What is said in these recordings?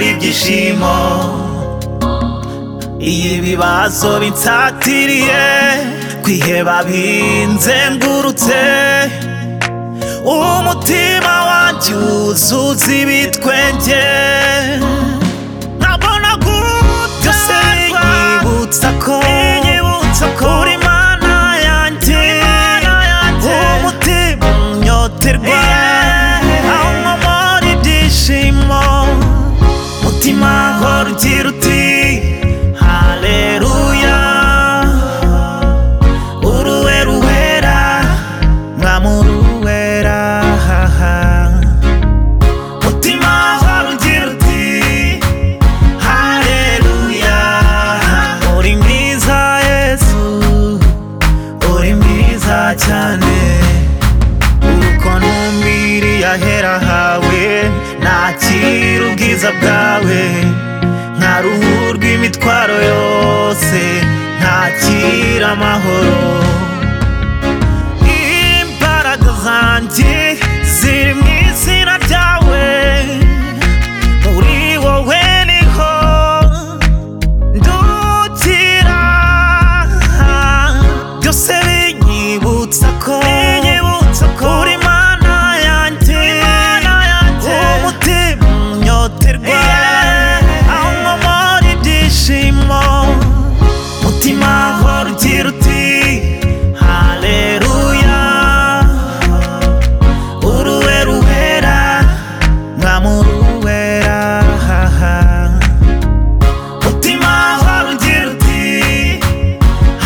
ibyishimo iyo ibibazo bitatiriye kwiheba binzengurutse umutima wanjye wuzuza ibitwenge nkabona byose binyibutsa ko uri Mana yanjye umutima unyoterwa aho nkomora ibyishimo mutima hora ugira uti haleluya uruwe ruwera mwamuruwera mutima hora ugira uti Haleluya Uri mwiza Yesu Uri mwiza cyane Urukono mbiri yahera hawe Nakira ubwiza bwawe Nkaruhu rw'imitwaro yose Nakira amahoro Imbaraga zanjye ziri mu izina ryawe muri wowe niho ndukira byose binyibutsa ko uri Mana yanjye umutima unyoterwa aho nkomora ibyishimo mutima hora ugira uti haleluya uruwe ruhera nkamuruwera mutima hora ugira uti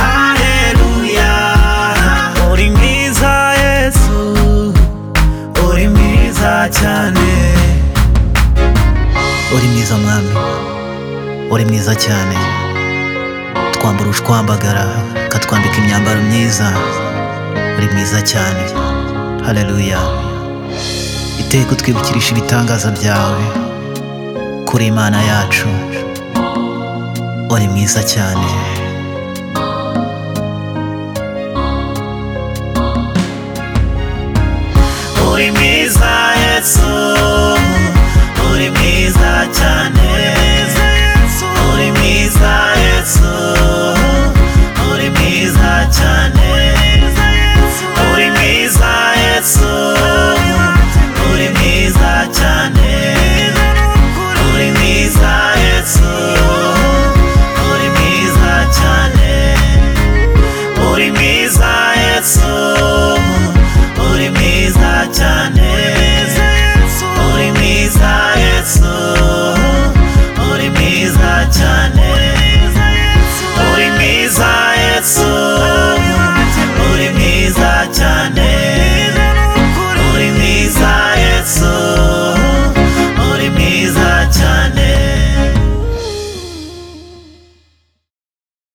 haleluya uri mwiza yesu uri mwiza cyane uri mwiza mwami uri mwiza cyane twambara ushwambagara katwambika imyambaro myiza uri mwiza cyane haleluya iteka utwibukirisha ibitangaza byawe kuri imana yacu uri mwiza cyane